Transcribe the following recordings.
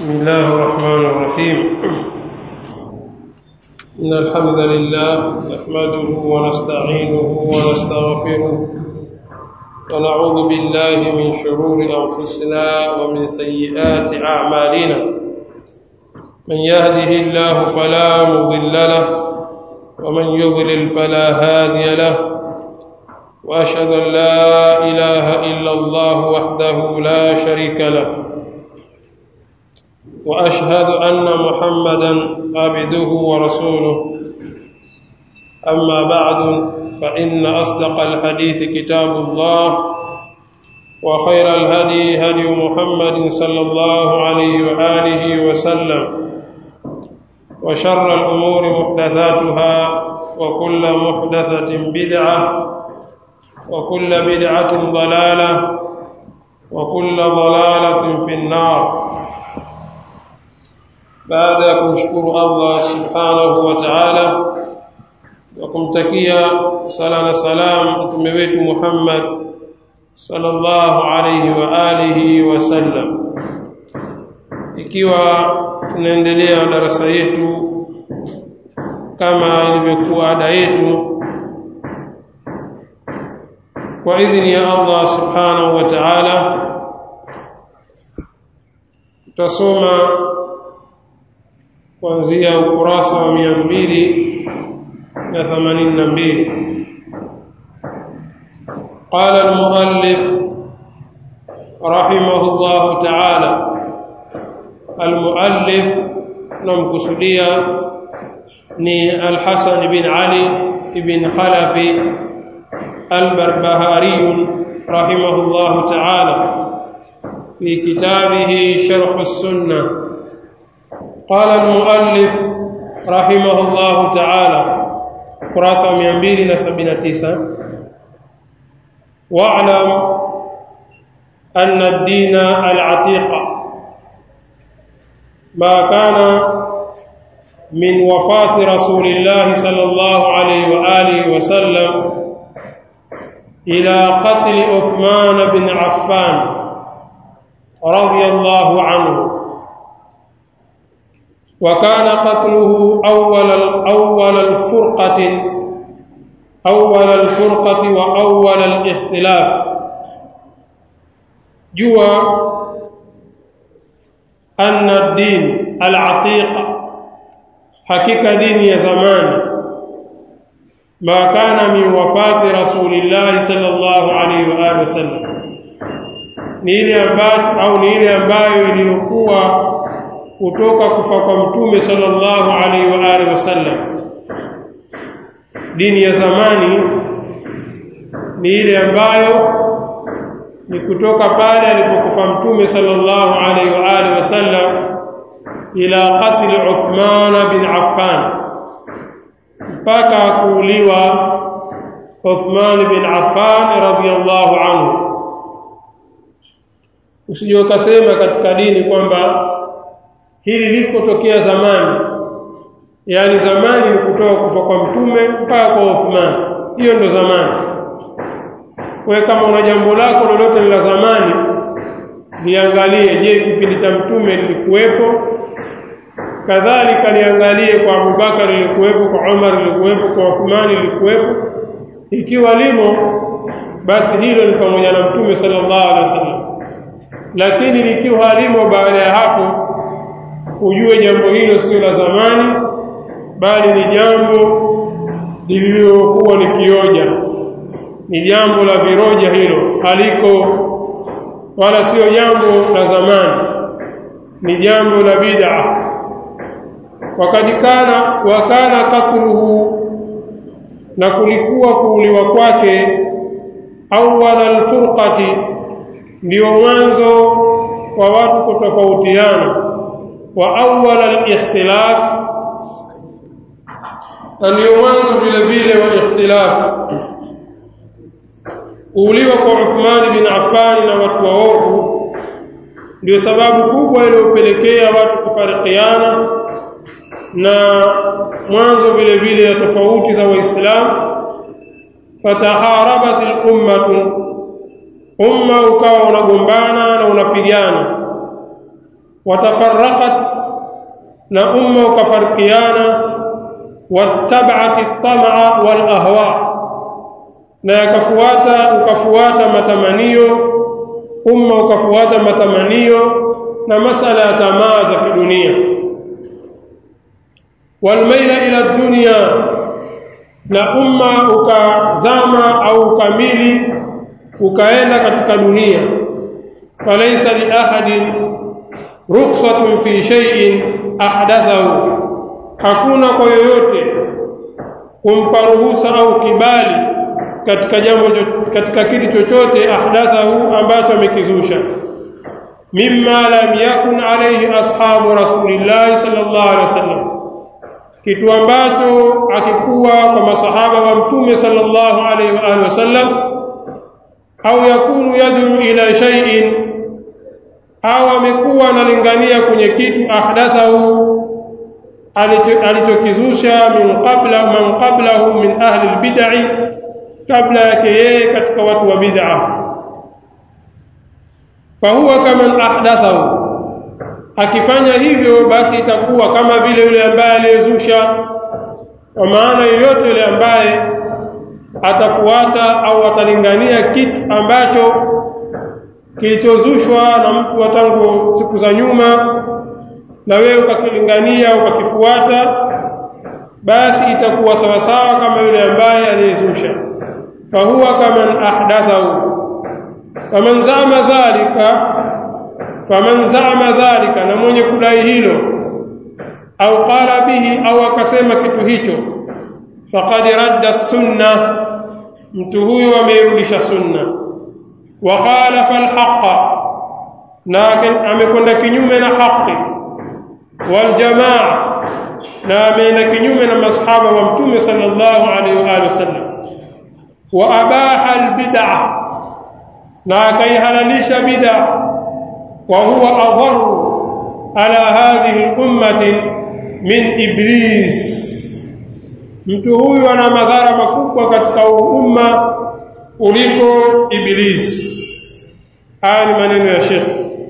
بسم الله الرحمن الرحيم إن الحمد لله نحمده ونستعينه ونستغفره ونعوذ بالله من شرور أنفسنا ومن سيئات أعمالنا من يهده الله فلا مضل له ومن يضلل فلا هادي له وأشهد أن لا إله إلا الله وحده لا شريك له واشهد ان محمدا عبده ورسوله اما بعد فان اصدق الحديث كتاب الله وخير الهدي هدي محمد صلى الله عليه واله وسلم وشر الامور محدثاتها وكل محدثه بدعه وكل بدعه ضلاله وكل ضلاله في النار baada ya kumshukuru Allah subhanahu wa ta'ala na kumtakia sala na salam mtume wetu Muhammad sallallahu alayhi wa alihi wasallam ikiwa tunaendelea na darasa yetu kama ilivyokuwa ada yetu kwa idhini ya Allah subhanahu wa ta'ala tutasoma kuanzia ukurasa wa mia mbili na themanini na mbili قال المؤلف رحمه الله تعالى المؤلف نمكسديا ني الحسن بن علي بن خلف البربهاري رحمه الله تعالى في كتابه شرح السنه قال المؤلف رحمه الله تعالى قراصة 279 واعلم أن الدين العتيق ما كان من وفاة رسول الله صلى الله عليه وآله وسلم إلى قتل عثمان بن عفان رضي الله عنه وكان قتله أول أول الفرقة أول الفرقة وأول الاختلاف جوا أن الدين العتيق حقيقة دين يا زمان ما كان من وفاة رسول الله صلى الله عليه وآله وسلم ni ile ambayo au ni ile ambayo iliyokuwa kutoka kufa kwa mtume sallallahu alaihi wa alihi wasallam dini ya zamani ni ile ambayo ni kutoka pale alipokufa mtume sallallahu alaihi wa alihi wasallam ila qatl Uthman bin Affan mpaka kuuliwa Uthman bin Affan radhiyallahu anhu usije ukasema katika dini kwamba hili likotokea zamani yani zamani ni kutoka kufa kwa mtume mpaka kwa Uthman hiyo ndo zamani wewe kama una jambo lako lolote la zamani liangalie je kipindi cha mtume lilikuwepo kadhalika liangalie kwa Abubakar lilikuwepo kwa Umar lilikuwepo kwa Uthman lilikuwepo ikiwa limo basi hilo ni pamoja na mtume sallallahu alaihi wasallam lakini likiwa halimo baada ya hapo ujue jambo hilo sio la zamani bali ni jambo lililokuwa ni kioja ni jambo la viroja hilo haliko wala sio jambo la zamani ni jambo la bid'a wakati kana wakana katluhu na kulikuwa kuuliwa kwake awwal alfurqati ndio mwanzo wa watu kutofautiana واول الاختلاف ndio mwanzo vile vile wa ikhtilaf uliwa kwa Uthman bin Affan na watu waovu ndio sababu kubwa iliyopelekea watu kufarikiana na mwanzo vile vile ya tofauti za waislamu fataharabat al-ummatu umma ukawa unagombana na unapigana watafaraqat na umma ukafarikiana wattaba'at at-tam'a wal ahwa na yakafuata ukafuata matamanio umma ukafuata matamanio na masala ya tamaa za kidunia walmaila ila dunya na umma ukazama au ukamili ukaenda katika dunia falaysa li ahadin ruksatun fi shay'in ahdathahu hakuna kwa yoyote kumpa ruhusa au kibali katika jambo katika kitu chochote ahdathahu ambacho amekizusha mimma lam yakun alayhi ashabu rasulillah sallallahu alaihi wasallam kitu ambacho akikuwa kwa masahaba wa mtume sallallahu alaihi wa alihi wasallam au yakunu yad'u ila shay'in au amekuwa analingania kwenye kitu ahdathahu alichokizusha min qabla man qablahu min ahli albid'i kabla yake yeye katika watu wa bid'a fahuwa kaman ahdathahu akifanya hivyo basi itakuwa kama vile yule ambaye aliyezusha kwa maana yoyote yule ambaye atafuata au atalingania kitu ambacho kilichozushwa na mtu wa tangu siku za nyuma na wewe ukakilingania ukakifuata basi itakuwa sawasawa kama yule ambaye aliyezusha fahuwa kaman ahdathahu faman zama dhalika faman zama dhalika na mwenye kudai hilo au qala bihi au akasema kitu hicho faqad radda sunna mtu huyo ameirudisha sunna wa khalafa alhaqa na amekwenda kinyume na haki wal jamaa na ameenda kinyume na masahaba wa mtume sallallahu alaihi wa alihi wasallam wa abaha albid'ah na akaihalalisha bid'a wa huwa adharu ala hadhihi al-ummati min iblis mtu huyu ana madhara makubwa katika umma kuliko iblis haya ni maneno ya Sheikh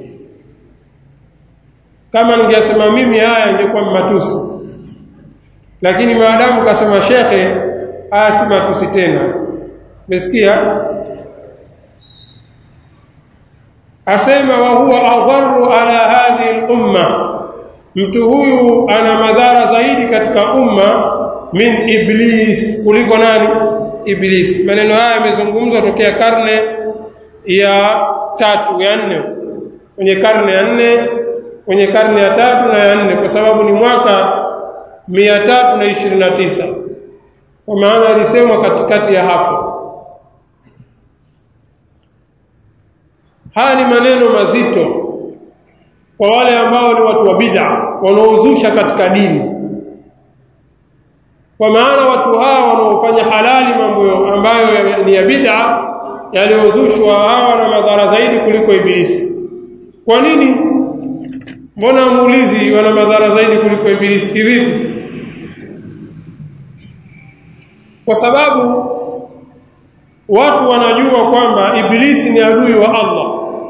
kama ningesema mimi haya ingekuwa matusi lakini maadamu kasema shekhe haya si matusi tena umesikia asema wa huwa adharu ala hadhihi al-umma mtu huyu ana madhara zaidi katika umma min iblis kuliko nani iblis maneno haya yamezungumzwa tokea karne ya tatu ya nne kwenye karne ya nne kwenye karne ya tatu na ya nne kwa sababu ni mwaka mia tatu na ishirini na tisa kwa maana alisemwa katikati ya hapo haya ni maneno mazito kwa wale ambao ni watu wa bid'a wanaozusha katika dini kwa maana watu hawa wanaofanya halali mambo ambayo ni ya bid'a yaliyozushwa hawa na madhara zaidi kuliko ibilisi kwa nini mbona muulizi wana madhara zaidi kuliko ibilisi kivipi kwa sababu watu wanajua kwamba ibilisi ni adui wa Allah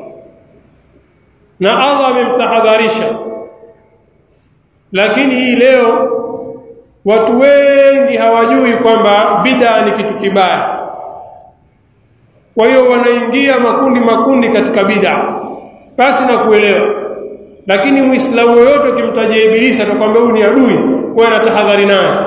na Allah amemtahadharisha lakini hii leo watu wengi hawajui kwamba bid'a ni kitu kibaya kwa hiyo wanaingia makundi makundi katika bid'a basi na kuelewa lakini muislamu yoyote ukimtajia ibilisi atakwambia huyu ni adui wewe anatahadhari naye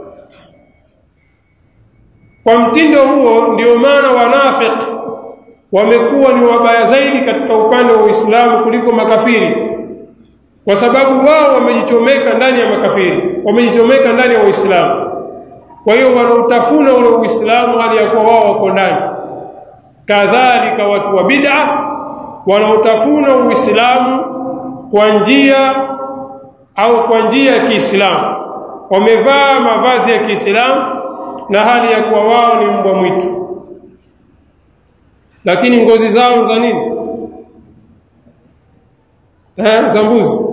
kwa mtindo huo ndio maana wanafiki wamekuwa ni wabaya zaidi katika upande wa Uislamu kuliko makafiri kwa sababu wao wamejichomeka ndani ya makafiri wamejichomeka ndani ya Uislamu kwa hiyo wanautafuna ule Uislamu hali ya kuwa wao wako ndani kadhalika watu wa bid'a wanautafuna Uislamu kwa njia au kwa njia ya Kiislamu wamevaa mavazi ya Kiislamu na hali ya kuwa wao ni mbwa mwitu lakini ngozi zao za nini eh za mbuzi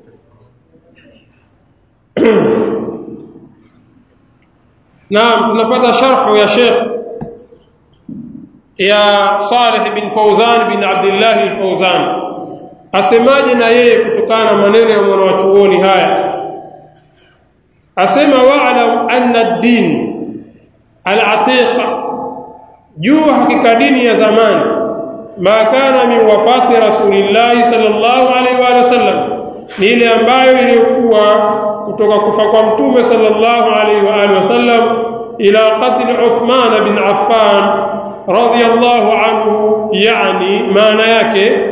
naam tunafata sharhu ya Sheikh ya Saleh bin Fauzan bin Abdullah al-Fauzan asemaje na yeye kutoka kutokana na maneno ya mwanachuoni haya asema wa'lam anna ad-din al-atiqa jua hakika dini ya zamani ma kana min wafati rasulillahi sallallahu alaihi wa sallam ni ile ambayo iliyokuwa kutoka kufa kwa mtume sallallahu alaihi wa alihi wasallam ila qatl Uthman bin Affan radiyallahu anhu yani maana yake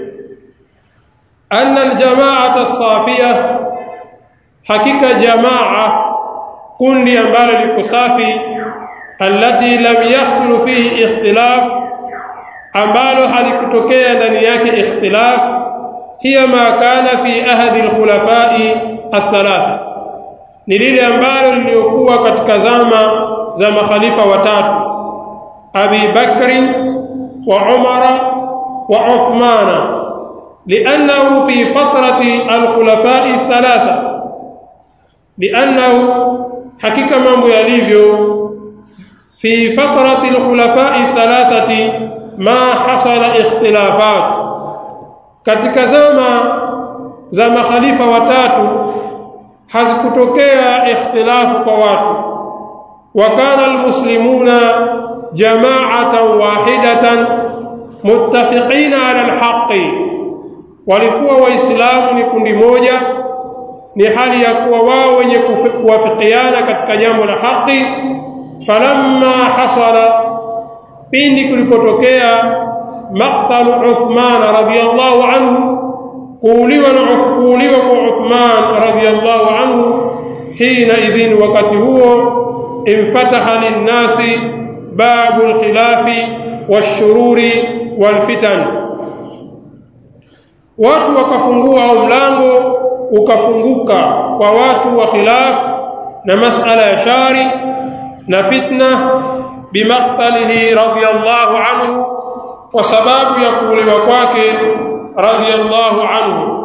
anna aljamaata as-safiyah hakika jamaa kundi ambalo liko safi allati lam yahsul fihi ikhtilaf ambalo halikutokea ndani yake ikhtilaf hiya ma kana fi ahadi alkhulafai athalatha ni lile ambalo liliokuwa katika zama za makhalifa watatu Abi Bakri wa Umara wa Uthmana لأنه في فترة الخلفاء الثلاثة لأنه حقيقة mambo yalivyo في فترة الخلفاء الثلاثة ما حصل اختلافات katika zama za makhalifa watatu hazikutokea ikhtilafu kwa watu wa kana almuslimuna jama'atan wahidatan muttafiqina ala alhaqi walikuwa waislamu ni kundi moja ni hali ya kuwa wao wenye kuwafikiana katika jambo la haki falamma hasala pindi kulipotokea maqtalu Uthman radhiyallahu anhu kuuliwa na kuuliwa kwa Uthman radhiyallahu anhu hina idhin wakati huo infataha linnasi babu alkhilafi washururi walfitan watu wakafungua au mlango ukafunguka kwa watu wa khilaf na masala ya shari na fitna bimaqtalihi radhiyallahu anhu kwa sababu ya kuuliwa kwake radhiyallahu anhu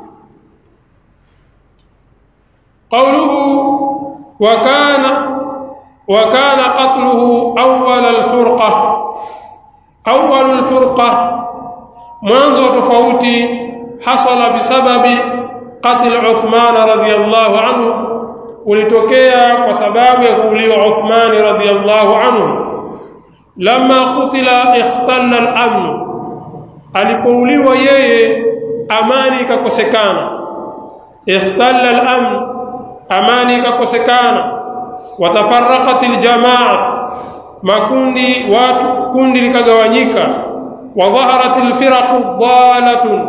qawluhu wa kana wa kana qatluhu awwal al-furqa awwal al-furqa mwanzo tofauti hasala bisababi qatl Uthman radhiyallahu anhu ulitokea kwa sababu ya kuuliwa Uthman radhiyallahu anhu lama qutila ikhtalla al-amn alipouliwa yeye amani ikakosekana ikhtalla al-amn amani ikakosekana watafarraqat al-jama'at makundi watu kundi likagawanyika wa dhaharat al-firaq dhalatun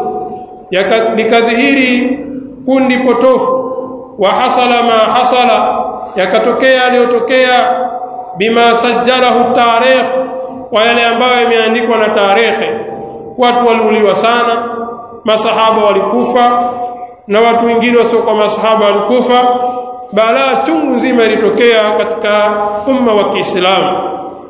likadhihiri kundi potofu wa hasala ma hasala yakatokea aliyotokea bima sajjalahu tarikh wa yale ambayo yameandikwa na tarehe watu waliuliwa sana masahaba walikufa na watu wengine wasiokuwa masahaba walikufa balaa chungu nzima ilitokea katika umma wa Kiislamu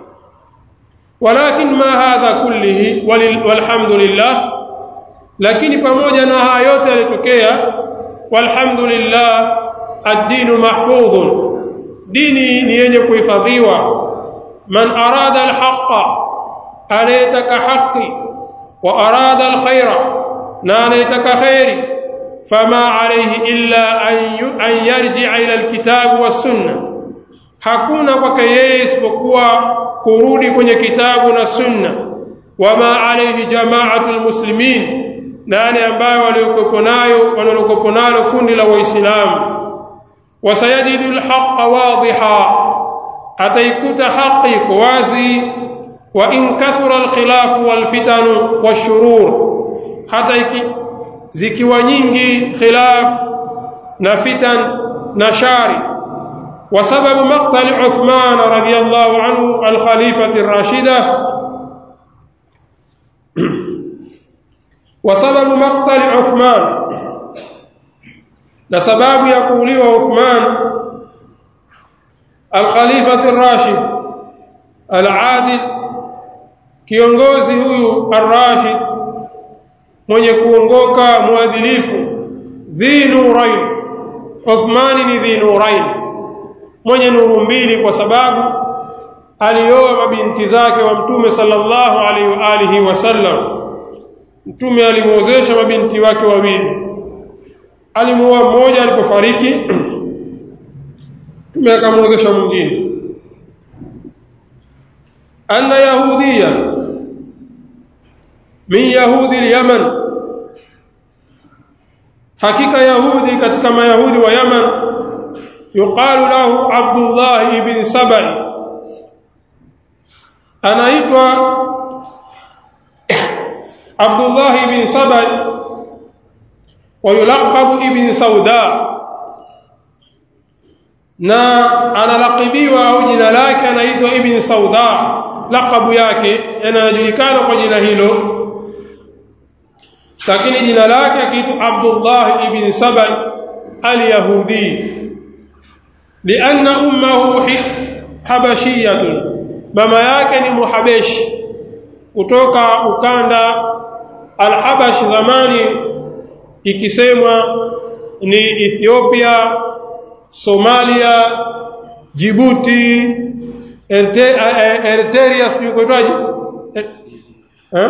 walakin ma hadha kullihi walhamdulillah lakini pamoja na haya yote yalitokea walhamdulillah ad-dinu mahfudhun dini ni yenye kuhifadhiwa man arada alhaqa anayetaka haki wa arada alkhaira na anayetaka khairi fama alayhi illa an yarji'a ila alkitab was-sunnah hakuna kwake yeye isipokuwa kurudi kwenye kitabu na sunna wama alayhi jama'atu almuslimin nani ambayo waliokuwa nayo wanalokuwa nalo kundi la waislamu wasayajidu alhaqqa wadhiha ataikuta haki iko wazi wa in kathura alkhilafu walfitanu washurur hata iki zikiwa nyingi khilaf na fitan na shari وسبب مقتل عثمان رضي الله عنه الخليفة الراشدة وسبب مقتل عثمان لسبب يقول عثمان الخليفة الراشد العادل kiongozi huyu arrashid mwenye kuongoka mwadilifu dhi nurain Uthmani ni dhi nurain mwenye nuru mbili kwa sababu alioa mabinti zake wa mtume sallallahu alaihi wa alihi wasallam mtume alimuozesha mabinti wake wawili alimuoa mmoja alipofariki mtume akamwozesha mwingine anna yahudiya min yahudi al-yaman hakika yahudi katika mayahudi wa yaman yuqalu lahu abdullah ibn sabai anaitwa abdullah ibn sabai ويلقب ابن سوداء na analakibiwa au jina lake anaitwa ibn sauda lakabu yake anajulikana kwa jina hilo lakini jina lake akiitwa abdullah ibn saba alyahudi lianna ummahu habashiyatun mama yake ni muhabeshi kutoka ukanda alhabash zamani ikisemwa ni Ethiopia, Somalia, Djibouti, Eritrea sijui kuitwaje? Eh?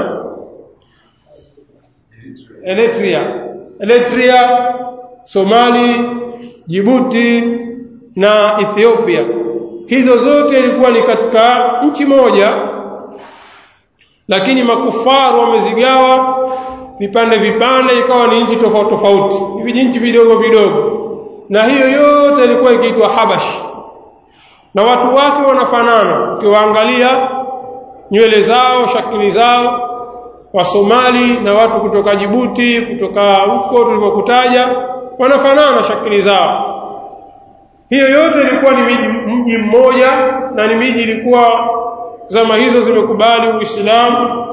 Eritrea. Eritrea, Somali, Djibouti na Ethiopia. Hizo zote ilikuwa ni katika nchi moja lakini makufaru wamezigawa vipande vipande ikawa ni nchi tofauti tofauti hivi nchi vidogo vidogo na hiyo yote ilikuwa ikiitwa Habash na watu wake wanafanana ukiwaangalia nywele zao shakili zao wa Somali na watu kutoka Jibuti kutoka huko tulikokutaja wanafanana shakili zao hiyo yote ilikuwa ni mji mmoja na ni miji ilikuwa zama hizo zimekubali Uislamu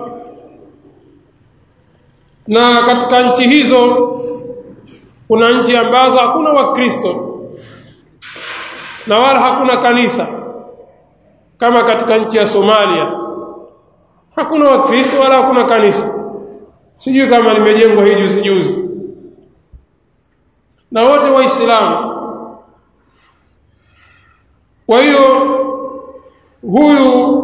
na katika nchi hizo kuna nchi ambazo hakuna wakristo na wala hakuna kanisa kama katika nchi ya Somalia hakuna wakristo wala hakuna kanisa sijui kama limejengwa hii juzi juzi na wote waislamu kwa hiyo huyu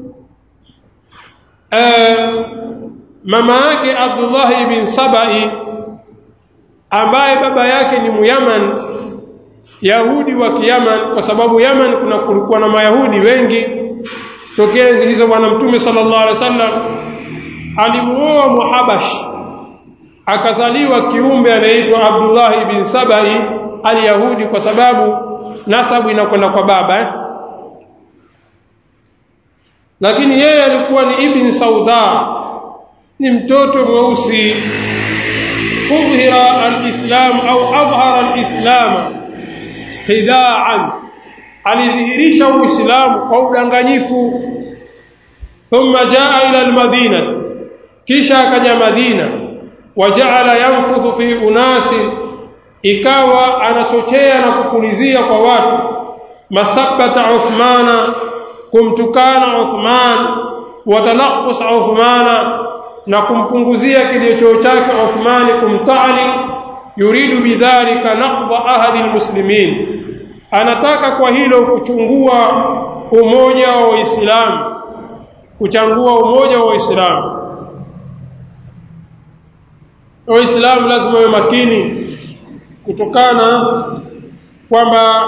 eh, mama yake Abdullah ibn Sabai ambaye baba yake ni Muyaman Yahudi wa Kiyaman kwa sababu Yaman kuna kulikuwa na Mayahudi wengi tokea zilizo bwana mtume sallallahu alaihi wasallam alimuoa Muhabash akazaliwa kiumbe anaitwa Abdullah ibn Sabai al-Yahudi kwa sababu nasabu inakwenda kwa baba eh? lakini yeye alikuwa ni ibn Sauda ni mtoto mweusi udhira alislam au adhhara alislam khidaan alidhihirisha uislamu kwa udanganyifu thumma jaa ila almadinati kisha akaja madina wajaala yanfudhu fi unasi ikawa anachochea na kupulizia kwa watu masabata uthmana kumtukana uthman watanaqus uthmana na kumpunguzia kilio chake Uthmani kumtani yuridu bidhalika naqdha ahadi almuslimin anataka kwa hilo kuchungua umoja wa Waislamu kuchangua umoja wa Waislamu Waislamu lazima wawe makini kutokana kwamba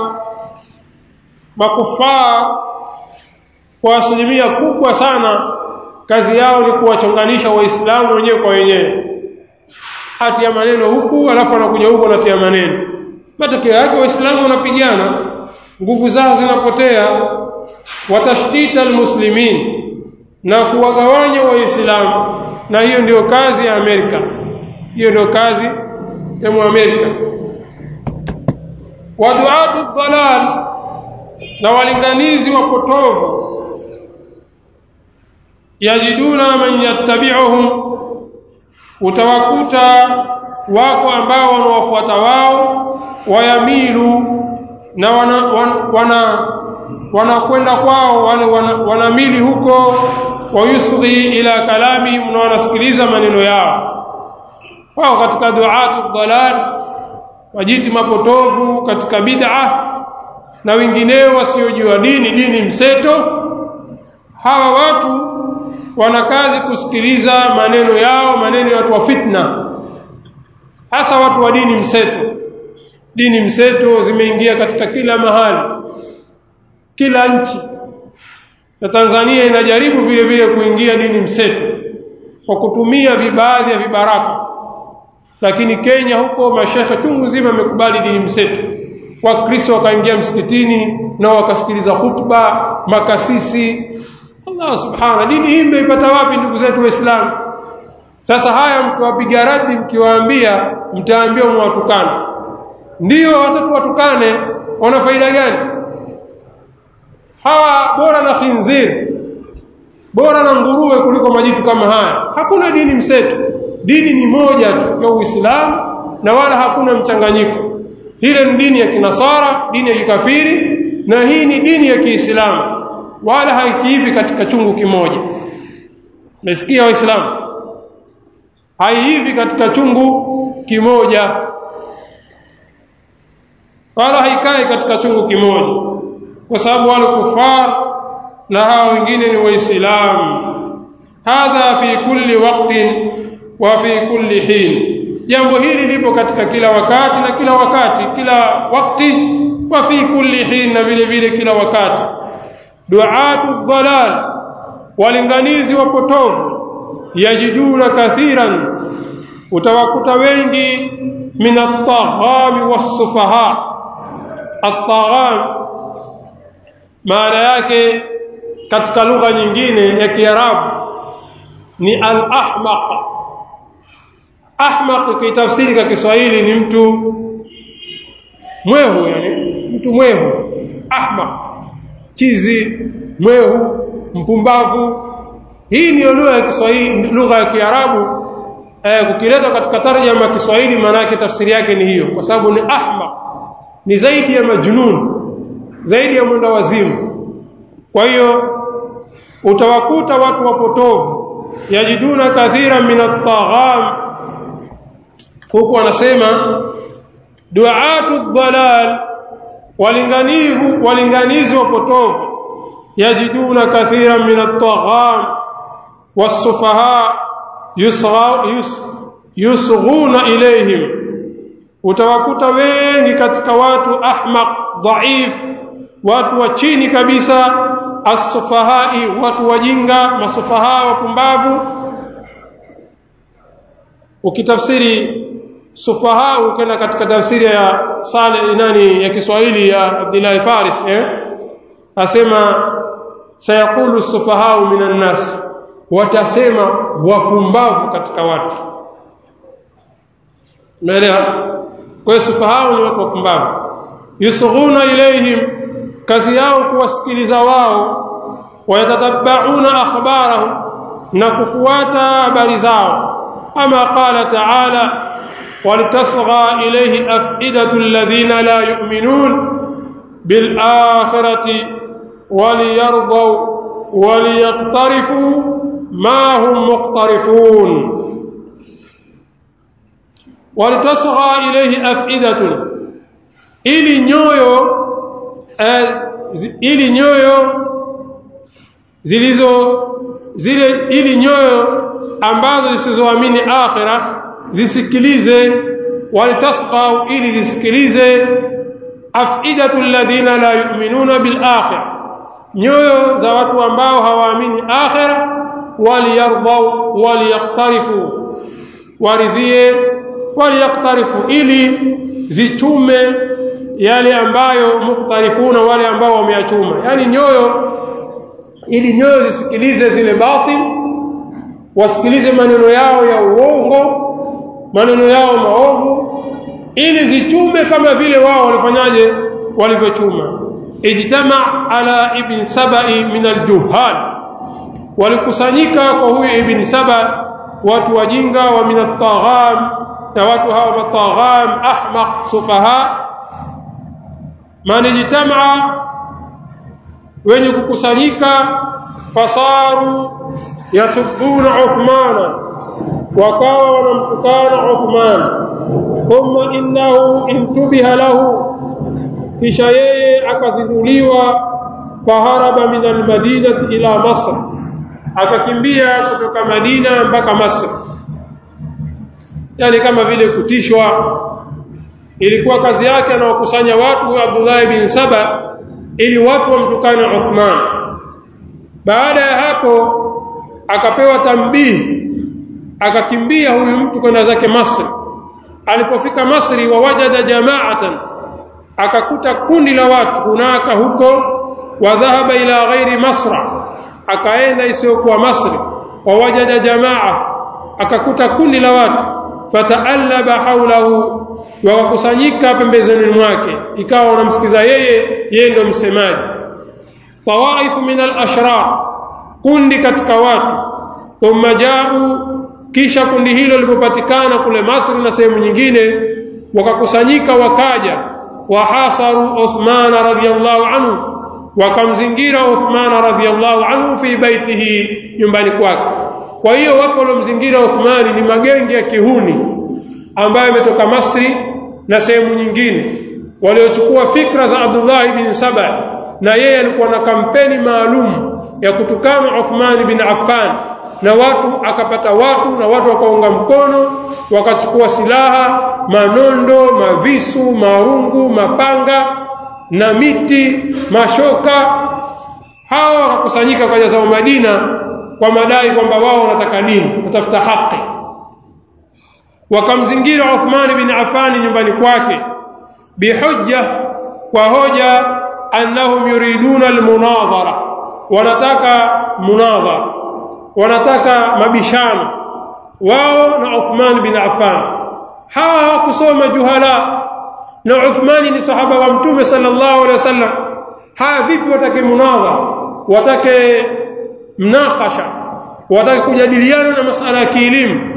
makufaa kwa asilimia kubwa sana kazi yao ni kuwachonganisha waislamu wenyewe kwa wenyewe hati ya maneno huku alafu anakuja huku anatia maneno matokeo yake waislamu wanapigana nguvu zao zinapotea watashtita almuslimin na kuwagawanya waislamu na hiyo ndio kazi ya Amerika hiyo ndio kazi ya Muamerika waduatu dhalal na walinganizi wapotovu yajiduna man yattabi'uhum utawakuta wako ambao wanawafuata wao wayamilu na wana wana wanakwenda wana kwao wale wanamili wana huko wayusghi ila kalami na wanasikiliza maneno yao wao katika duatu dalal wajiti mapotovu katika bid'a na wengineo wasiojua dini dini mseto hawa watu wana kazi kusikiliza maneno yao maneno ya watu wa fitna hasa watu wa dini mseto dini mseto zimeingia katika kila mahali kila nchi na Tanzania inajaribu vile vile kuingia dini mseto kwa kutumia vibaadhi ya vibaraka lakini Kenya huko mashekhe tungu nzima amekubali dini mseto wakristo wakaingia msikitini na wakasikiliza hutuba makasisi Allah subhana dini hii mmeipata wapi ndugu zetu waislamu sasa haya mkiwapiga radi mkiwaambia mtaambiwa mwatukana ndio watoto watukane wana faida gani hawa bora na khinzir bora na nguruwe kuliko majitu kama haya hakuna dini mseto dini ni moja tu ya Uislamu na wala hakuna mchanganyiko ile ni dini ya kinasara dini ya kikafiri na hii ni dini ya Kiislamu wala haikiivi katika chungu kimoja nasikia waislamu haiivi katika chungu kimoja wala haikai katika chungu kimoja kwa sababu wale kufar na hawa wengine ni waislamu hadha fi kulli waqtin wa fi kulli hin jambo hili lipo katika kila wakati na kila wakati kila wakati wa fi kulli hin na vile vile kila wakati duatu dhalal walinganizi wapotovu yajiduna kathiran utawakuta wengi min at-taghami was-sufaha at-tagham maana yake katika lugha nyingine ya Kiarabu ni al-ahmaq ahmaq kitafsiri kwa Kiswahili ni mtu mwehu yani mtu mwehu ahmaq chizi mwehu mpumbavu hii ni lugha ya Kiswahili lugha ya Kiarabu eh, kukiletwa katika tarjama ya Kiswahili maana yake tafsiri yake ni hiyo kwa sababu ni ahmaq ni zaidi ya majnun zaidi ya mwenda wazimu kwa hiyo utawakuta watu wapotovu yajiduna kathira min at-tagham huku wanasema duatu dhalal walinganivu walinganizi wapotovu yajiduna kathira min at-tagham was-sufaha yusghuna ilayhim utawakuta wengi katika watu ahmaq dhaif watu wa chini kabisa as-sufahai watu wajinga masufaha wapumbavu ukitafsiri sufaha ukenda katika tafsiri ya sale nani ya Kiswahili ya Abdullah Faris eh asema sayaqulu sufaha minan nas watasema wapumbavu katika watu umeelewa kwa hiyo sufaha ni watu wapumbavu yusughuna ilaihim kazi yao kuwasikiliza wao wayatatabauna akhbarahum na kufuata habari zao ama qala ta'ala walitasgha ilayhi afidatu alladhina la yu'minun bil akhirati waliyardaw waliyaqtarifu ma hum muqtarifun walitasgha ilayhi afidatun ili nyoyo eh, ili nyoyo zilizo zile ili nyoyo ambazo zisizoamini akhira zisikilize walitasqa ili zisikilize afidatu alladhina la yu'minuna bil akhir nyoyo za watu ambao hawaamini akhira waliyardau waliyaqtarifu waridhie waliyaqtarifu ili zichume yale ambayo muktarifuna wale ambao wameachuma yani nyoyo ili nyoyo zisikilize zile batil wasikilize maneno yao ya uongo maneno yao maovu ili zichume kama vile wao walifanyaje walivyochuma ijtama ala ibn sabai min aljuhal walikusanyika kwa huyu ibn saba watu wajinga wa min at-tagham na watu hawa matagham ahmaq sufaha man ijtama wenye kukusanyika fasaru yasubbuna Uthmana wakawa wanamtukana Uthman thumma innahu intubiha lahu kisha yeye akazinduliwa faharaba min almadinati ila Masr akakimbia kutoka Madina mpaka Masr yani kama vile kutishwa ilikuwa kazi yake anawakusanya watu Abdullah bin Saba ili watu wamtukane Uthman baada ya hapo akapewa tambihi akakimbia huyu mtu kwenda zake Masri alipofika Masri wawajada jama'atan akakuta kundi la watu hunaka huko wa dhahaba ila ghairi Masra akaenda isiyokuwa Masri wawajada jamaa akakuta kundi la watu fataallaba haulahu wakakusanyika pembezoni mwake ikawa wanamsikiza yeye yeye ndio msemaji tawaifu min al-ashrar kundi katika watu thumma jau kisha kundi hilo lilipopatikana kule Masri na sehemu nyingine wakakusanyika wakaja wahasaru Uthman radhiyallahu anhu wakamzingira Uthman radhiyallahu anhu fi baitihi nyumbani kwake kwa hiyo watu waliomzingira Uthmani ni magenge ya kihuni ambayo yametoka Masri na sehemu nyingine waliochukua fikra za Abdullah bin Saba na yeye alikuwa na kampeni maalum ya kutukana Uthman bin Affan na watu akapata watu na watu wakaunga mkono wakachukua silaha manondo mavisu marungu mapanga na miti mashoka hawa wakakusanyika kwa jaza Madina kwa madai kwamba wao wanataka dini watafuta haki wakamzingira Uthman bin Affan nyumbani kwake bihujja kwa hoja annahum yuriduna almunadhara wanataka munadhara wanataka mabishano wao na Uthman bin Affan hawa hawakusoma juhala na Uthmani ni sahaba wa mtume sallallahu alaihi wasallam haya vipi watake munadhara watake mnakasha watake kujadiliana na masala ya kielimu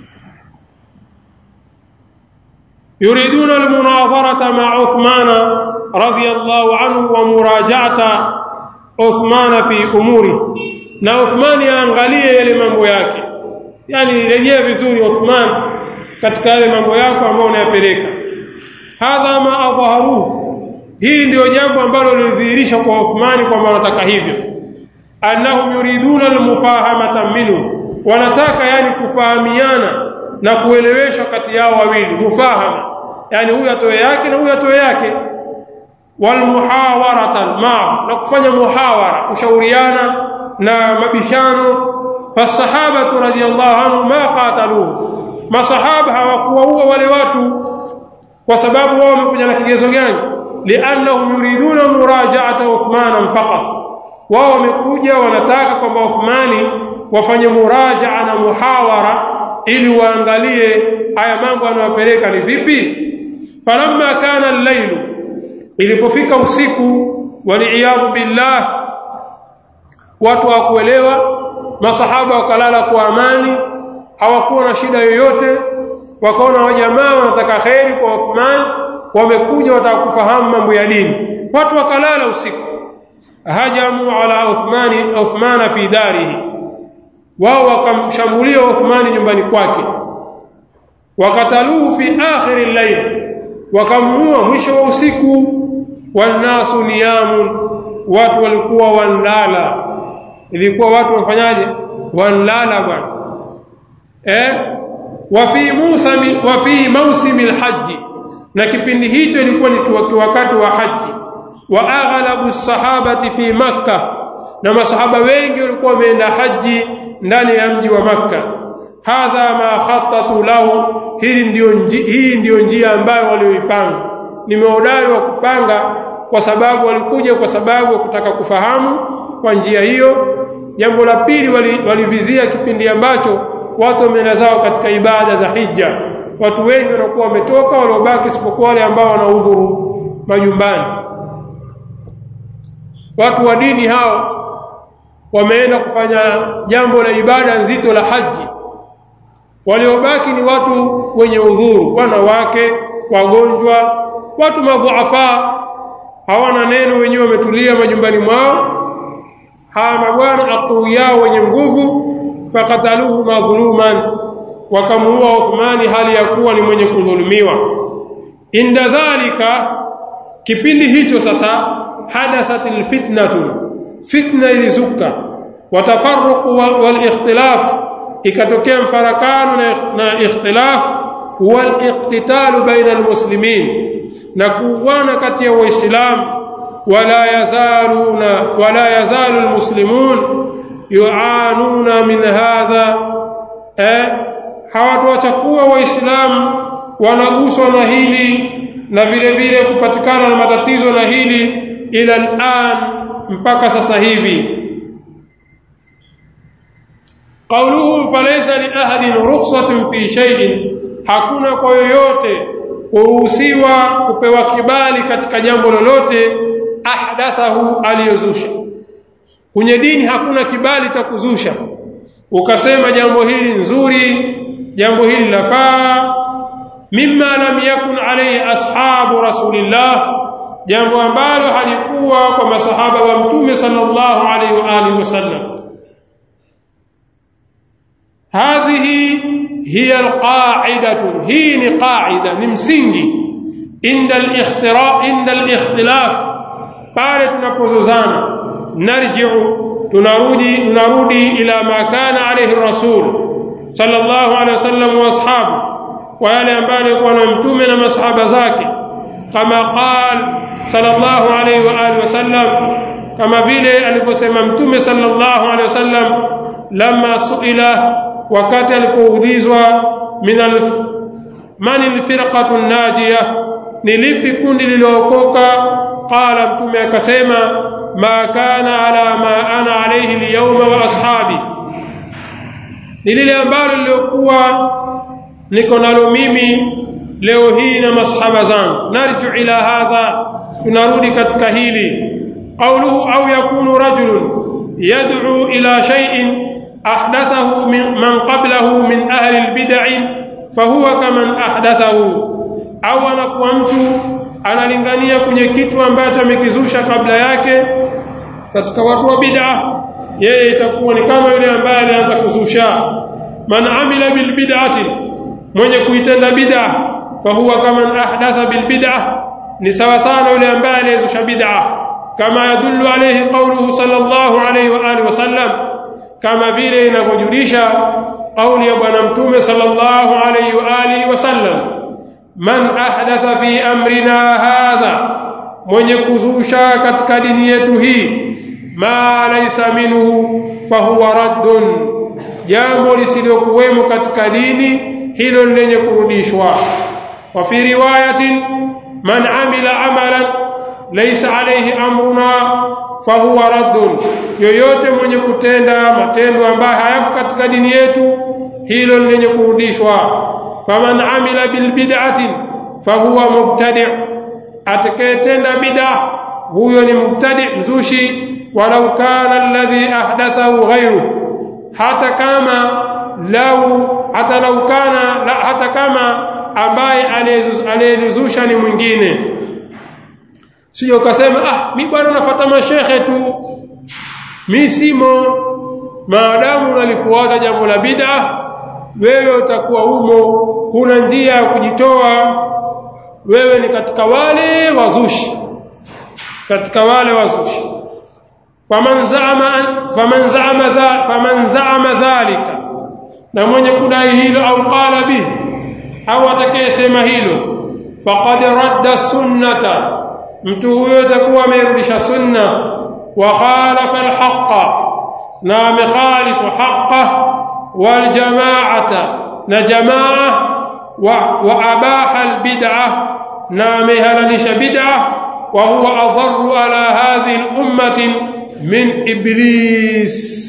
يريدون المناظرة مع عثمان رضي الله عنه ومراجعة عثمان في أموره na Uthman aangalie yale mambo yake yani rejea vizuri Uthman katika yale mambo yako ambayo unayapeleka hadha ma adhaharuhu hii ndio jambo ambalo lilidhihirisha kwa Uthmani kwamba wanataka hivyo annahum yuriduna almufahamata minhu wanataka yani kufahamiana na kueleweshwa kati yao wawili mufahama yani huyu atoe yake na huyu atoe yake walmuhawaratan ma na kufanya muhawara kushauriana na mabishano fasahabatu radiyallahu anhu ma qataluhu masahaba hawakuwaua wale watu kwa sababu wao wamekuja na kigezo gani liannahum yuriduna muraja'ata Uthman faqat wao wamekuja wanataka kwamba Uthmani wafanye muraja'a na muhawara ili waangalie haya mambo anayopeleka ni vipi falamma kana al-layl ilipofika usiku waliyadhu billah watu hawakuelewa masahaba wakalala kwa amani hawakuwa na shida yoyote wakaona wajamaa wanataka kheri kwa Uthman wamekuja wataka kufahamu mambo ya dini watu wakalala usiku hajamu ala Uthmani Uthmana fi darihi wao wakamshambulia Uthmani nyumbani kwake wakataluhu fi akhir al-layl wakamuua mwisho wa usiku wanasu niyamun watu walikuwa wanlala ilikuwa watu wafanyaje wanlala bwana eh wa fi Musa wa fi mawsim al-hajj na kipindi hicho ilikuwa ni wakati wa haji wa aghlabu sahabati fi makkah na masahaba wengi walikuwa wameenda haji ndani ya mji wa makka hadha ma khattatu lahu hili ndio hii ndio njia ambayo walioipanga nimeodari wa kupanga kwa sababu walikuja kwa sababu ya kutaka kufahamu kwa njia hiyo jambo la pili walivizia wali kipindi ambacho watu wameenda zao katika ibada za hija watu wengi wanakuwa wametoka waliobaki isipokuwa wale ambao wanaudhuru majumbani watu wa dini hao wameenda kufanya jambo la ibada nzito la haji waliobaki ni watu wenye udhuru wanawake wagonjwa watu madhuafa hawana neno wenyewe wametulia majumbani mwao hawa mabwana aqwiyao wenye nguvu fakataluhu madhuluman wakamuua Uthmani hali ya kuwa ni mwenye kudhulumiwa inda dhalika kipindi hicho sasa hadathatil fitnatu fitna ilizuka watafarruqu wal ikhtilaf ikatokea mfarakano na, na ikhtilaf waliqtitalu baina almuslimin na kuuana kati ya waislamu wala yazaluna wala yazalu almuslimun yuanuna min hadha eh hawatoacha kuwa waislamu wanaguswa na hili na vile vile kupatikana na matatizo na hili ila al'an mpaka sasa hivi قوله فليس لأحد رخصة في شيء hakuna kwa yoyote kuruhusiwa kupewa kibali katika jambo lolote ahdathahu aliyozusha kwenye dini hakuna kibali cha kuzusha ukasema jambo hili nzuri jambo hili lafaa mimma lam yakun alayhi ashabu rasulillah jambo ambalo halikuwa kwa masahaba wa mtume sallallahu alayhi wa alihi wasallam هذه هي القاعدة هي قاعدة نمسنجي عند الاختراء عند الاختلاف pale tunapozozana narji'u tunarudi tunarudi ila ma kana alayhi rasul sallallahu alayhi wasallam wa ashabu wa yale ambayo alikuwa na mtume na masahaba zake kama qal sallallahu alayhi wa alihi wasallam kama vile aliposema mtume sallallahu alayhi wasallam lamma suila wakati alipoulizwa min alf man alfirqatu najiyah ni lipi kundi lililookoka qala mtume akasema ma kana ala ma ana alayhi alyawma wa ashabi ni lile ambalo liliokuwa niko nalo mimi leo hii na masahaba zangu narju ila hadha tunarudi katika hili qawluhu au yakunu rajulun yad'u ila shay'in أحدثه من, من قبله من أهل البدع فهو كمن أحدثه أو anakuwa mtu analingania kwenye kitu ambacho amekizusha kabla yake katika watu wa bid'a yeye itakuwa ni kama yule ambaye alianza kuzusha man amila bil bid'ati mwenye kuitenda bid'a fahuwa kaman ahdatha bil bid'a ni sawa sana yule ambaye aliyezusha bid'a kama yadullu alayhi qawluhu sallallahu alayhi wa alihi wasallam kama vile inavyojulisha kauli ya bwana mtume sallallahu alayhi wa alihi wasallam man ahdatha fi amrina hadha mwenye kuzusha katika dini yetu hii ma laysa minhu fahuwa raddun jambo lisilokuwemo katika dini hilo lenye kurudishwa wa fi riwayatin man amila amalan laysa alayhi amruna fahuwa raddun yoyote mwenye kutenda matendo ambayo hayako katika dini yetu hilo lenye kurudishwa faman amila bil bid'atin fahuwa mubtadi' atakayetenda bid'a huyo ni mubtadi' mzushi walau kana alladhi ahdathahu ghayru hata kama lau hata lau kana la, hata kama ambaye aliyezusha ni mwingine sio ukasema ah mi bwana nafuata mashehe tu mi simo maadamu unalifuata jambo la bid'a wewe utakuwa umo huna njia ya kujitoa wewe ni katika wale wazushi katika wale wazushi faman zaama faman zaama dha faman zaama dhalika na mwenye kudai hilo au qala bihi au atakayesema hilo faqad radda sunnata mtu huyo atakuwa amerudisha sunna wa khalafa alhaqa na amekhalifu haqa wal jamaata na jamaa wa, wa abaha albid'a na amehalalisha bid'a wa huwa adharru ala hadhihi al-ummati min iblis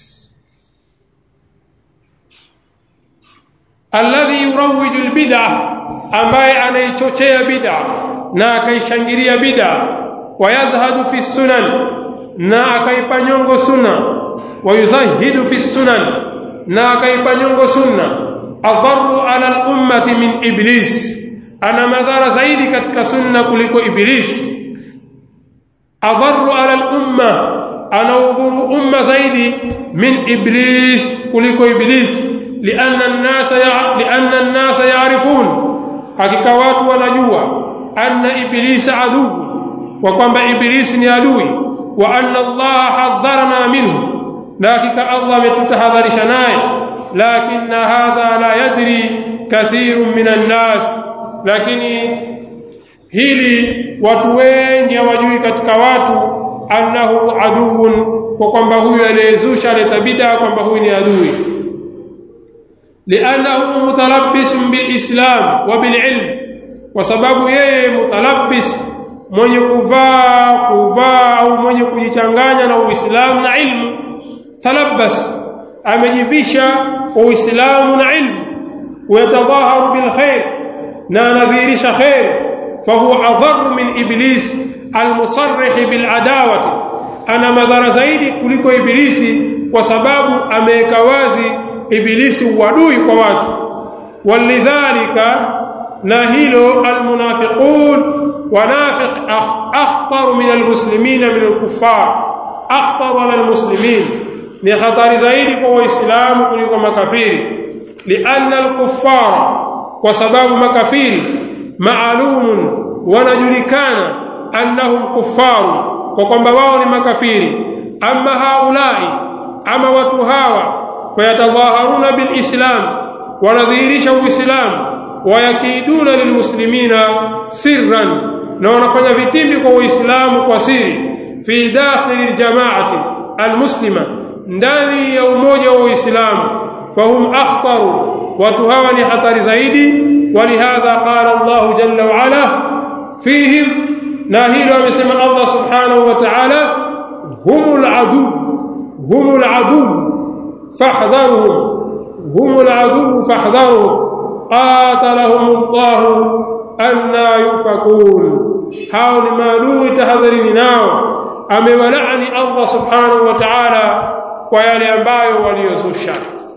alladhi yurawwiju albid'a ambaye anaichochea bid'a na akaishangilia bid'a wayazhadu fi sunan na akaipa nyongo sunna wayuzahidu fi sunan na akaipa nyongo sunna adharu ala al-ummati min iblis ana madhara zaidi katika sunna kuliko iblis adharu ala al-umma anaudhuru umma zaidi min iblis kuliko iblis lianna an-nasa lianna an-nasa ya'rifun hakika watu wanajua anna iblisa aduu wa kwamba iblisi ni adui wa anna Allah hadharana minhu na hakika Allah ametutahadharisha naye lakini hadha la yadri kathirun minan nas lakini hili watu wengi hawajui katika watu annahu aduun kwa kwamba huyu aliyezusha aleta bid'a kwamba huyu ni adui liannahu mutalabbisun bilislam wa bililm kwa sababu yeye mutalabbis mwenye kuvaa kuvaa au mwenye kujichanganya na uislamu na ilmu talabbas amejivisha uislamu na ilmu ويتظاهر بالخير نذيرش خير فهو أضر من إبليس المصرح بالعداوة أنا مذر زيدي كلكو إبليسي وسباب أميك وازي إبليسي ودوي قوات ولذلك ناهيل المنافقون ونافق أخطر من المسلمين من الكفار أخطر على المسلمين ni hatari zaidi kwa waislamu kuliko makafiri lianna alkuffara kwa sababu makafiri maalumun wanajulikana annahum kuffaru kwa kwamba wao ni makafiri amma haulai ama watu hawa fayatadhaharuna bilislam wanadhihirisha uislamu wayakiduna lilmuslimina sirran na wanafanya vitimbi kwa uislamu kwa siri fi dakhili ljamaati almuslima ndani ya umoja wa uislamu fahum akhtaru watu hawa ni hatari zaidi walihadha qala Allah jalla wa ala fihim na hilo amesema Allah subhanahu wa ta'ala humul adu humul adu fahdharuhum humul adu fahdharuhum qatalahum Allah anna yufakun hao ni maadui tahadharini nao amewalaani Allah subhanahu wa ta'ala kwa yale ambayo waliyozusha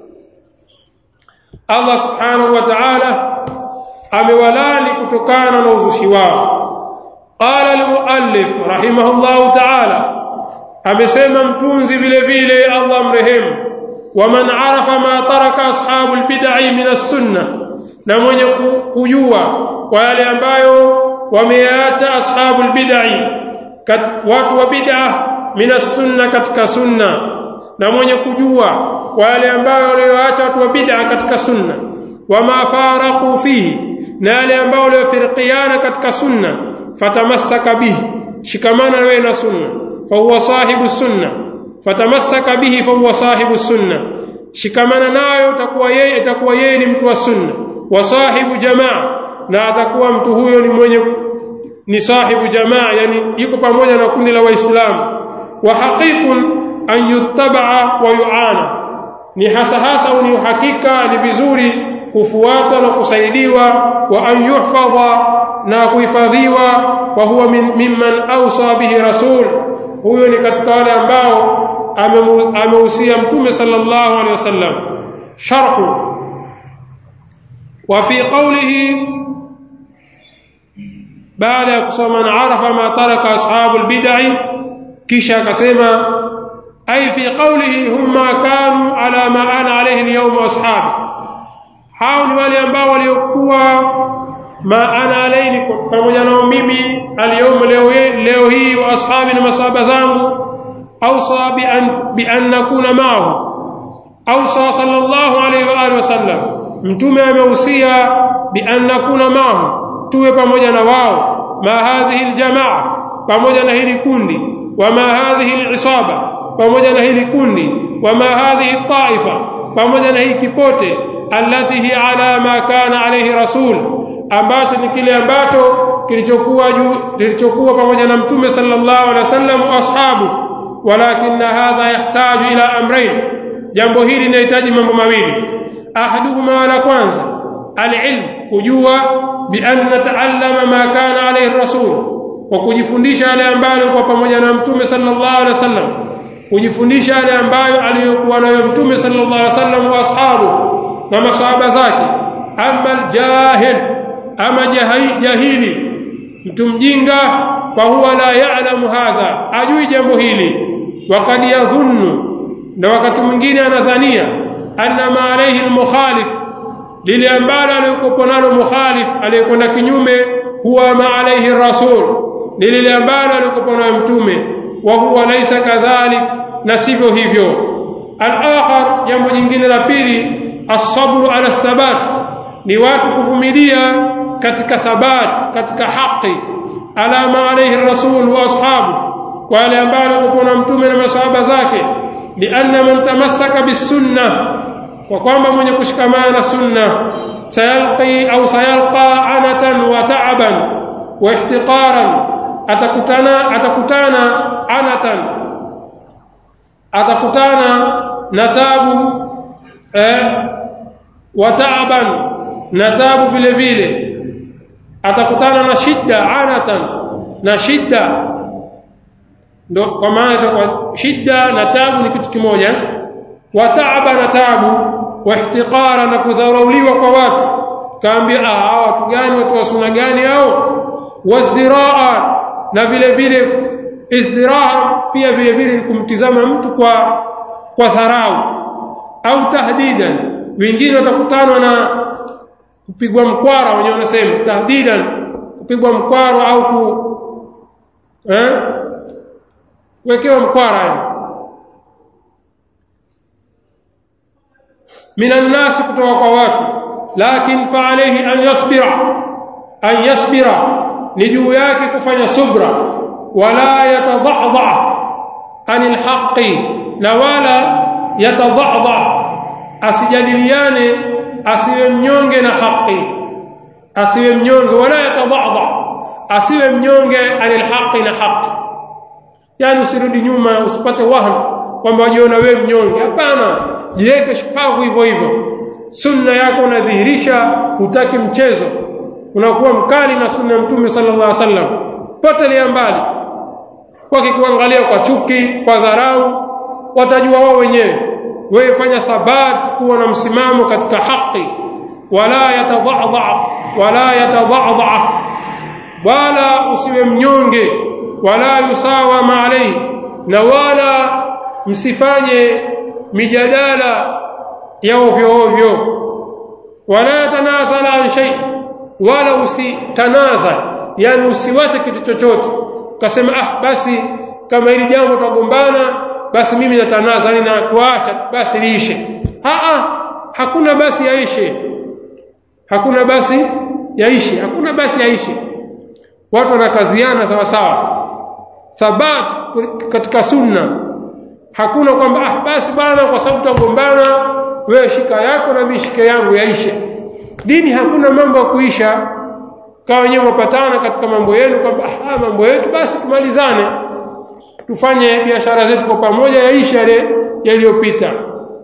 Allah subhanahu wa ta'ala amewalani kutokana na uzushi wao qala al-muallif rahimahullahu ta'ala amesema mtunzi vile vile Allah mrehemu waman arafa ma taraka ashabul bid'i min as-sunnah na mwenye kujua kwa yale ambayo wameacha ashabul bid'i watu wa bid'ah min as-sunnah katika sunna na mwenye kujua kwa yale ambayo walioacha watu wa bid'a katika sunna wama faraqu fihi na yale ambayo waliofirikiana katika sunna fatamassaka bihi shikamana wewe na sunna fa huwa sahibu sunna fatamassaka bihi fa huwa sahibu sunna shikamana nayo utakuwa yeye itakuwa yeye ni mtu wa sunna wa sahibu jamaa na atakuwa mtu huyo ni mwenye ni sahibu jamaa yani yuko pamoja na kundi la waislamu wa haqiqun an yuttabaa wa yuana ni hasa hasa ni uhakika ni vizuri kufuatwa na kusaidiwa wa an yuhfadha na kuhifadhiwa wa huwa min, mimman awsa bihi rasul huyo ni katika wale ambao amehusia mtume sallallahu alaihi wasallam sharhu wa fi qawlihi baada ya kusoma na arafa ma taraka ashabul bid'i kisha akasema ay fi qawlihi humma kanu ala ma ana alayhi al-yawm wa ashabi hao ni wale ambao waliokuwa ma ana alayhi pamoja na mimi al-yawm leo leo hii wa ashabi na masahaba zangu awsa bi an bi an nakuna ma'ahu awsa sallallahu alayhi wa alihi wasallam mtume amehusia bi an nakuna ma'ahu tuwe pamoja na wao ma hadhihi aljamaa pamoja na hili kundi wa ma hadhihi alisaba pamoja na hili kundi wa ma hadhihi taifa pamoja na hii kipote allati hi ala ma kana alayhi rasul ambacho ni kile ambacho kilichokuwa juu kilichokuwa pamoja na mtume sallallahu alaihi wasallam wa ashabu walakin hadha yahtaju ila amrayn jambo hili linahitaji mambo mawili ahaduhuma la kwanza alilm kujua bi an nataallama ma kana alayhi rasul kwa kujifundisha yale ambayo kwa pamoja na mtume sallallahu alaihi wasallam kujifundisha yale ambayo aliyokuwa nayo mtume sallallahu alaihi wasallam wa ashabu na masahaba zake amma aljahil ama jahili mtu mjinga fahuwa la ya'lamu hadha ajui jambo hili wakad yadhunnu na wakati mwingine anadhania anna ma alayhi almukhalif lile ambalo aliyokuwa nalo mukhalif aliyekwenda kinyume huwa ma alayhi rasul ni lile ambalo aliyokuwa nayo mtume wa huwa laysa kadhalik na sivyo hivyo al-akhar jambo jingine la pili as-sabru ala thabat ni watu kuvumilia katika thabat katika haki ala ma alayhi rasul wa ashabu kwa wale ambao walikuwa na mtume na masahaba zake lianna man tamassaka bisunna kwa kwamba mwenye kushikamana na sunna sayalqi au sayalqa anatan wa ta'aban wa ihtiqaran atakutana atakutana anatan atakutana na tabu eh wa ta'aban na tabu vile vile atakutana na shida anatan na shida ndo kwa maana kwa shida na tabu ni kitu kimoja wa taaba na tabu wa ihtiqara na kudharauliwa kwa watu kaambia ah watu gani watu wa sunna gani hao wasdiraa na vile vile izdiraa pia vile vile ni kumtizama mtu kwa kwa dharau au tahdidan wengine watakutana na kupigwa mkwara wenyewe wanasema tahdidan kupigwa mkwara au ku eh wekewa mkwara minan nas kutoka kwa watu lakin fa alayhi an yasbira an yasbira ni juu yake kufanya subra wala yatadhadha anil haqqi na wala yatadhadha asijadiliane asiwe mnyonge na haki asiwe mnyonge wala yatadhadha asiwe mnyonge anil haqqi na haki yani usirudi nyuma usipate wahn kwamba wajiona wewe mnyonge hapana jiweke shupavu hivyo hivyo sunna yako unadhihirisha hutaki mchezo unakuwa mkali na sunna ya mtume sallallahu alaihi wasallam potelea mbali wakikuangalia kwa chuki kwa dharau watajua wao wenyewe wewe fanya thabat kuwa na msimamo katika haki wala yatadhadha wala yatadhadha wala usiwe mnyonge wala yusawa ma alayhi na wala msifanye mijadala ya ovyo ovyo wala yatanazala an shay wala usitanazal yani usiwache kitu chochote ukasema ah basi kama hili jambo tutagombana basi mimi natanazali na tuacha basi liishe ah ah hakuna basi yaishe hakuna basi yaishe hakuna basi yaishe watu wanakaziana sawa sawa thabat katika sunna hakuna kwamba ah basi bana kwa sababu tutagombana wewe shika yako na mimi shike yangu yaishe dini hakuna mambo ya kuisha kama wenyewe wapatana katika mambo yenu kwamba ah mambo yetu basi tumalizane tufanye biashara zetu kwa pamoja yaishe yale yaliyopita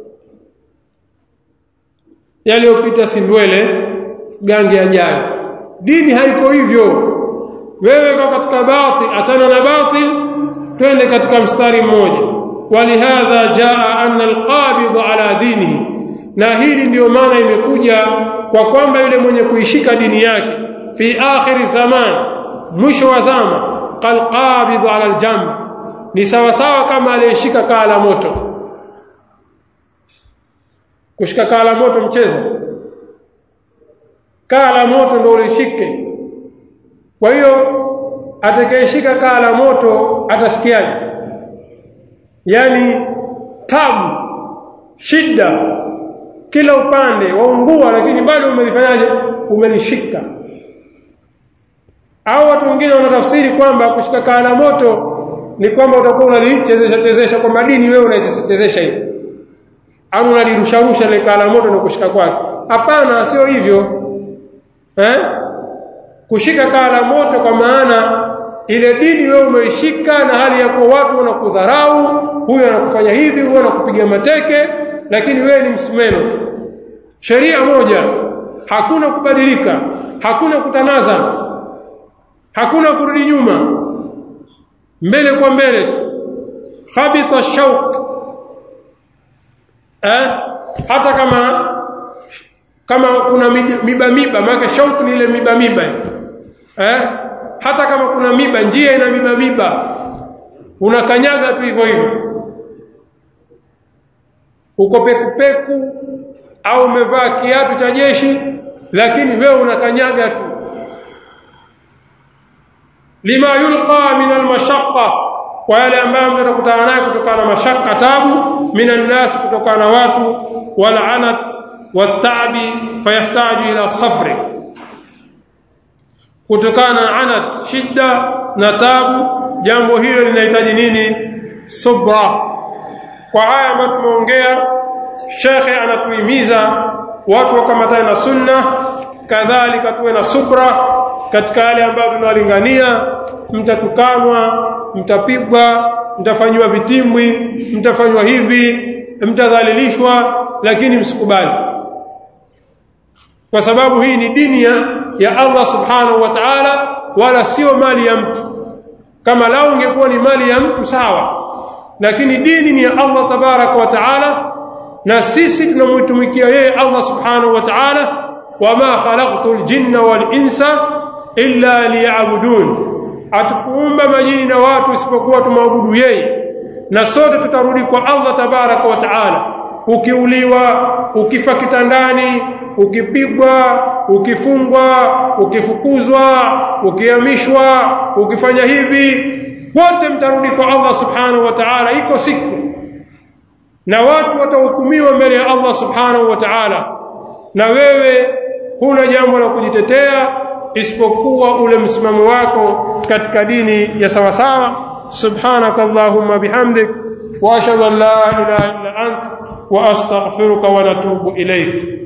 yaliyopita si ndwele gange yajayo dini haiko hivyo wewe kwa katika batil achana na batil twende katika mstari mmoja walihadha jaa anna alqabid ala dinihi na hili ndiyo maana imekuja kwa kwamba yule mwenye kuishika dini yake fi akhir zaman mwisho wa zama qalqabid ala aljamb ni sawa sawa kama aliyeshika kaa la moto kushika kaa la moto mchezo kaa la moto ndio ulishike kwa hiyo atakayeshika kaa la moto atasikiaje yani tabu shida kila upande waungua lakini bado umelifanyaje umelishika au watu wengine wanatafsiri kwamba kushika kaa la moto ni kwamba utakuwa unalichezesha chezesha kwa madini wewe unaichezesha chezesha hivi au unalirusharusha ile kaa la moto na kushika kwake hapana sio hivyo eh kushika kaa la moto kwa maana ile dini wewe umeishika na hali ya kuwa watu wanakudharau huyu anakufanya hivi huyu anakupiga mateke lakini wewe ni msimeno tu sheria moja hakuna kubadilika hakuna kutanaza hakuna kurudi nyuma mbele kwa mbele tu khabita shauk eh hata kama kama kuna miba miba maana shauk ni ile miba miba eh hata kama kuna miba njia ina miba miba unakanyaga tu hivyo hivyo uko pekupeku au umevaa kiatu cha jeshi lakini wewe unakanyaga tu lima yulqa min almashaqqa kwa yale ambayo mtakutana nayo kutokana na mashaka tabu minan nas kutokana na watu wal anat watabi fayahtaju ila sabri kutokana na anat shida na tabu jambo hilo linahitaji nini subra kwa haya ambayo tumeongea shekhe anatuhimiza watu wakamatane na sunna kadhalika tuwe na subra katika yale ambayo tunawalingania mtatukanwa mtapigwa mtafanywa vitimbwi mtafanywa hivi mtadhalilishwa lakini msikubali kwa sababu hii ni dini ya, ya Allah subhanahu wa ta'ala wala sio mali ya mtu kama lao ingekuwa ni mali ya mtu sawa lakini dini ni ya Allah tabaraka wa ta'ala na sisi tunamtumikia yeye Allah subhanahu wa ta'ala wama khalaqtul jinna wal insa illa liya'budun atukuumba majini na watu isipokuwa tumwabudu yeye na sote tutarudi kwa Allah tabaraka wa ta'ala ukiuliwa ukifa kitandani ukipigwa ukifungwa ukifukuzwa ukihamishwa ukifanya hivi wote mtarudi kwa Allah subhanahu wa ta'ala iko siku na watu watahukumiwa mbele ya Allah subhanahu wa ta'ala na wewe huna jambo la kujitetea isipokuwa ule msimamo wako katika dini ya sawa sawa subhanaka allahumma bihamdik wa ashhadu an la ilaha illa ant wa astaghfiruka wa natubu ilayk